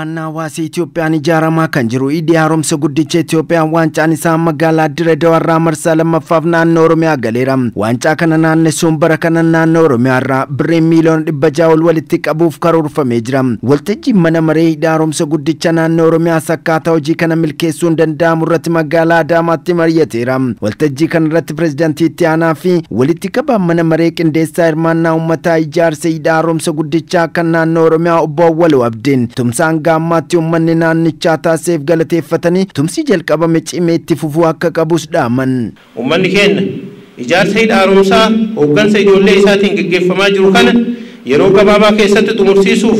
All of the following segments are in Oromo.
Hirmaannaa hawaasa Itoophiyaan ijaaramaa kan jiru hidhi haaromsa guddicha Itoophiyaan waancaan isaa magaalaa Dirre Dawaarraa marsaa lammaffaaf naannoo Oromiyaa galeera. Waancaa kana naannessuun bara kana naannoo Oromiyaarraa birriin miiliyoona dhibba ja'a ol walitti qabuuf karoorfamee jira. Waltajjiin mana maree hidhi haaromsa guddicha naannoo Oromiyaas akkaataa hojii kana milkeessuun danda'amu irratti magaalaa Adaamaatti mari'ateera. Waltajjii kana irratti pireezidaantii itti aanaa fi walitti qabaan mana maree qindeessaa hirmaannaa uummataa ijaarsa hidhi haaromsa guddichaa kan naannoo Oromiyaa obbo Awwaluu Abdiin tumsaan gaammaatti uummanni naannichaa taasiseef galateeffatanii tumsi jalqabame cimee itti fufuu akka qabus dhaaman. Uummanni keenya ijaarsa hidha haaromsaa hooggansa ijoollee isaatiin gaggeeffamaa jiru kana yeroo gabaabaa keessatti xumursiisuuf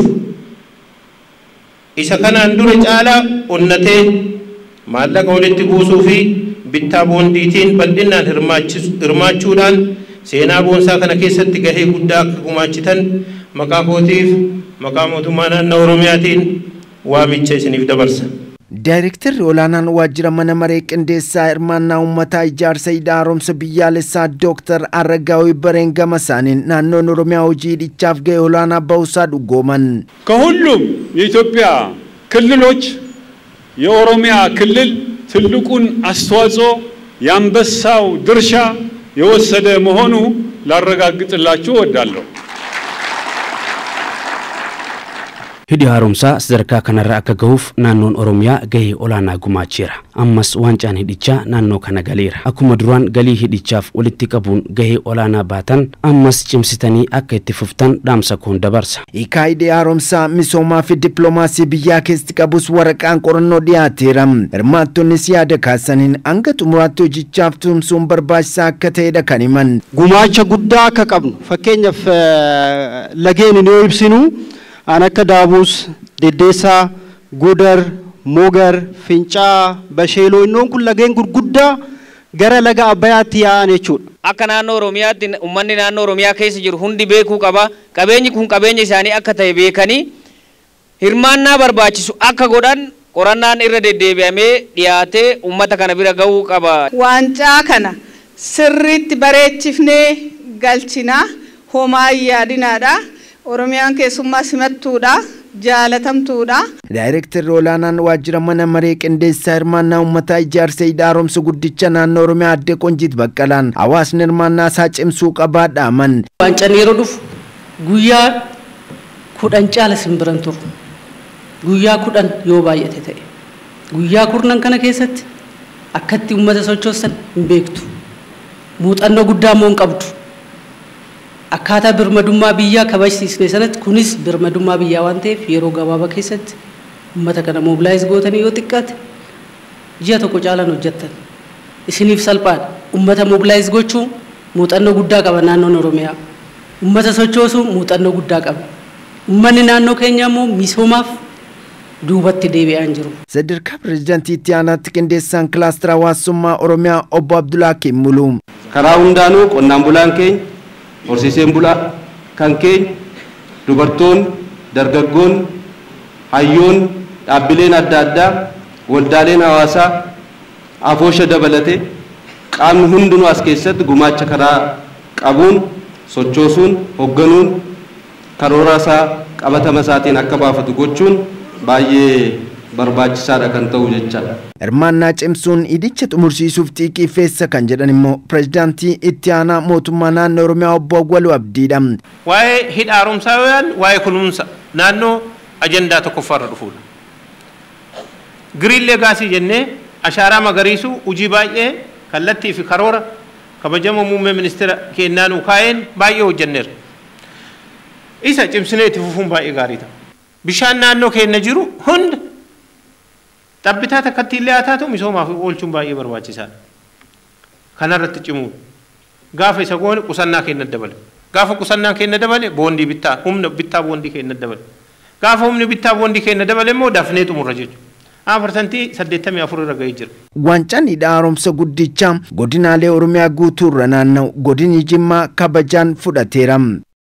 isa kanaan dura caalaa onnatee maallaqa walitti buusuu fi bittaa boondiitiin bal'inaan hirmaachuudhaan seenaa boonsaa kana keessatti gahee guddaa akka gumaachitan maqaa kootiif maqaa mootummaa naannoo Oromiyaatiin waamicha isiniif dabarsa. Daayirektarri olaanaan waajjira mana maree qindeessaa hirmaannaa uummataa ijaarsa hidha haaromsa biyyaalessaa Dooktar Aragaawii Bareen gama isaaniin naannoon Oromiyaa hojii hidhichaaf gahee olaanaa bahuusaa dhuggooman. ከሁሉም የኢትዮጵያ ክልሎች የኦሮሚያ ክልል ትልቁን አስተዋጽኦ የአንበሳው ድርሻ የወሰደ መሆኑ ላረጋግጥላችሁ እወዳለሁ። hidhi haaromsaa sadarkaa kanarra akka gahuuf naannoon oromiyaa gahee olaanaa gumaacheera ammas waancaan hidhichaa naannoo kana galeera akkuma duraan galii hidhichaaf walitti qabuun gahee olaanaa baatan ammas cimsitanii akka itti fuftan dhaamsa koon dabarsa. Hiikaa hidhi haaromsaa misoomaa fi dippiloomaasii biyyaa keessatti qabus waraqaan qorannoo dhiyaateera. Hirmaattonnis yaada kaasaniin hanga xumuraatti hojichaaf tumsuun barbaachisaa akka ta'edha kan himan. Gumaacha guddaa akka qabnu fakkeenyaaf lageen yoo ibsinu aan akka daabuus deddeessaa gudar mogar fincaa basheeloo innoon kun lageen gurguddaa gara laga abbayaatti yaa'an jechuudha. Akka naannoo Oromiyaatti uummanni naannoo Oromiyaa keessa jiru hundi beekuu qaba. Qabeenyi kun qabeenya isaanii akka ta'e beekanii hirmaannaa barbaachisu akka godhan qorannaan irra deddeebi'amee dhiyaatee uummata kana bira gahuu qaba. Waancaa kana sirriitti bareechifnee galchinaa homaa yaadinaadha. Oromiyaan keessummaa simattuudha. jaalatamtuudha. Daayirektarri olaanaan waajjira mana maree qindeessaa hirmaannaa uummataa ijaarsa hidha haaromsa guddicha naannoo Oromiyaa adde Qonjiit Baqqalaan hawaasni hirmaannaa isaa cimsuu qabaa dhaaman. Waancaan yeroo dhufu guyyaa kudhan caala simbiran turu. Guyyaa kudhan yoo baay'ate ta'e. Guyyaa kurnan kana keessatti akkatti uummata sochoossan hin beektu. Muuxannoo guddaa immoo hin qabdu. akkaataa birmadummaa biyyaa kabajsiisne sanatti kunis birmadummaa biyyaa waan ta'eef yeroo gabaabaa keessatti uummata kana moobilaayiz gootanii yoo xiqqaate ji'a tokko caalaan hojjettan isiniif salphaadha uummata moobilaayiz gochuu muuxannoo guddaa qaba naannoon oromiyaa uummata sochoosuu muuxannoo guddaa qaba uummanni naannoo keenya immoo misoomaaf duubatti deebi'aa hin jiru. Sadarkaa pireezidaantii itti aanaatti qindeessaan kilaastara hawaasummaa Oromiyaa obbo Abdulaakiin Muluu. Karaa hundaanuu qonnaan bulaan keenya horsiiseen bulaa kan keenya dubartoonni dargaggoonni hayyoon dhaabbileen adda addaa waldaaleen hawaasaa afoosha dabalatee qaamni hundinuu as keessatti gumaacha karaa qabuun sochoosuun hoogganuun karoora isaa qabatama isaatiin akka baafatu gochuun baay'ee barbaachisaadha kan ta'u jechaadha. Hirmaannaa cimsuun hidhicha xumursiisuuf xiiqiifeessa kan jedhan immoo pireezidaantii itti aanaa mootummaa naannoo Oromiyaa obbo Awwaluu Abdiidha. Waa'ee hidha haaromsaa yoo yaadnu waa'ee kunuunsa naannoo ajandaa tokkoffaarra dhufuudha. Giriin leegaasii jennee ashaaraa magariisuu hojii baay'ee kallattii fi karoora kabajamoo muummee ministeera keenyaa nuu kaa'een baay'ee hojjenneera. Isa cimsinee itti fufuun baay'ee gaarii ta'a. Bishaan naannoo keenya jiru hunda xabbitaa takkatti illee haa taatu misoomaaf oolchuun baay'ee barbaachisaadha. Kanarratti cimuun gaafa isa goone qusannaa keenya dabale. Gaafa qusannaa keenya dabale boondii bittaa humna bittaa boondii keenya dabale. Gaafa humni bittaa boondii keenya dabale immoo dafnee xumurra jechuudha. Afartantii saddeettamii afur irra gahee jira. Waancaan hidha haaromsa guddichaa godinaalee Oromiyaa guutuurra naanna'u godinni Jimmaa kabajaan fudhateera.